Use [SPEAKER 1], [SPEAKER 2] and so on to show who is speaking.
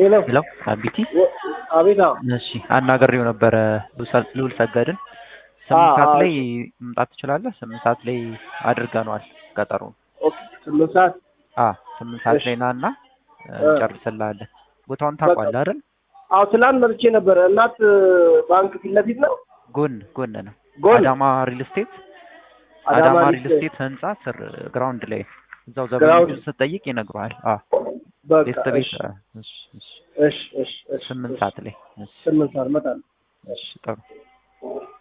[SPEAKER 1] ሄሎ
[SPEAKER 2] ሄሎ አቢቲ
[SPEAKER 1] ወ- አቤት አዎ
[SPEAKER 2] እሺ አናግሬው ነበረ ልዑል- ልዑል ሰገድን ስምንት
[SPEAKER 1] አዎ፣
[SPEAKER 2] ሰዓት
[SPEAKER 1] አዎ።
[SPEAKER 2] ላይ መምጣት ትችላለህ ስምንት ሰዓት ላይ አድርገነዋል ቀጠሮ
[SPEAKER 1] ኦኬ ስምንት ሰዓት
[SPEAKER 2] አ ስምንት ሰዓት
[SPEAKER 1] እሺ።
[SPEAKER 2] ላይ ና እና
[SPEAKER 1] እ።
[SPEAKER 2] እንጨርስልሃለን ቦታውን ታውቋለህ አይደል
[SPEAKER 1] አዎ ትላንት መጥቼ ነበረ እናት ባንክ ፊት ለፊት ነው
[SPEAKER 2] ጎን ጎን ነው
[SPEAKER 1] ጎን
[SPEAKER 2] አዳማ ሪል ስቴት
[SPEAKER 1] አዳማ
[SPEAKER 2] አዳማ
[SPEAKER 1] ሪል
[SPEAKER 2] ሪል
[SPEAKER 1] ስቴት።
[SPEAKER 2] ስቴት ህንጻ ስር ግራውንድ ላይ እዛው
[SPEAKER 1] ግራውንድ።
[SPEAKER 2] ዘበኞቹን ስትጠይቅ ይነግሩሃል አ
[SPEAKER 1] በቃ
[SPEAKER 2] ቤት ቤት
[SPEAKER 1] እሺ
[SPEAKER 2] አ፣ እሺ እሺ
[SPEAKER 1] እሺ እሺ እሺ
[SPEAKER 2] ስምንት
[SPEAKER 1] እሺ።
[SPEAKER 2] ሰዓት ላይ እሺ
[SPEAKER 1] ስምንት ሰዓት እመጣለሁ
[SPEAKER 2] እሺ ጥሩ